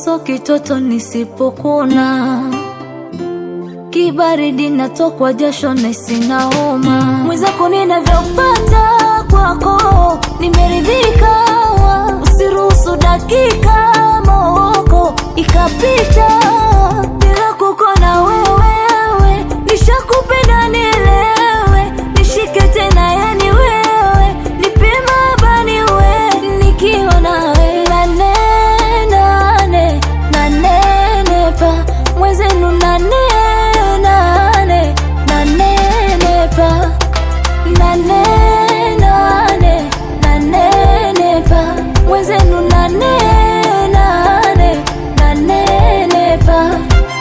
so kitoto nisipokuna kibaridi natokwa jasho na sina homa mwenzako ninavyopata kwako nimeridhika usiruhusu dakika mooko ikapita bila kukona wewewe nishakupenda nielewe nishike tena yani wewe nipima bani we nikiwa nawe nane nane nanene pa mwezenu nane nane nanene pa nane nane nanene pa mwezenu nane nane nanene pa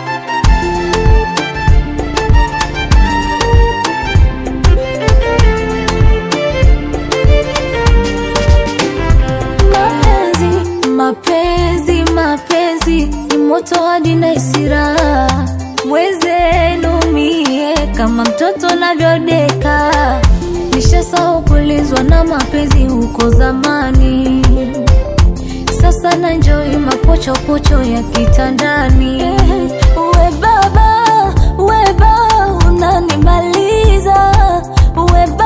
mapenzi mapenzi mapenzi ni moto hadi na isira mwezenu mie kama mtoto navyodeka nishasahau kulizwa na mapenzi huko zamani sasa na njoi mapochopocho ya kitandani we baba we baba unanimaliza we